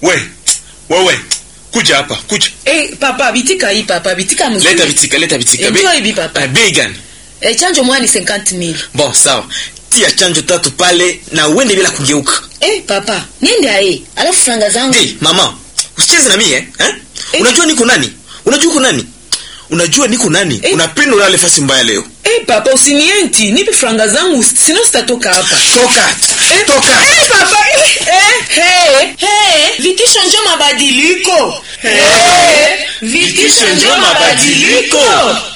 we wewe kuja hapa kuja Eh, papa bitika hii papa bitika mzuri. leta vitika leta vitika Enjoy hivi papa. Eh, bei gani Eh, chanjo moja ni 50000. bon sawa tia chanjo tatu pale na uende bila kugeuka Eh, papa, niende ae. Alafu franga zangu. Hey, mama usicheze na mie eh? eh? Eh. unajua niko nani unajua uko nani unajua niko nani Eh. unapenda ulale fasi mbaya leo Eh, papa usinienti, nipe franga zangu sino sitatoka hapa. toka Eh, toka Eh, papa. Eh, eh, hey, hey. Vitisho njo mabadiliko. Eh, Vitisho njo mabadiliko.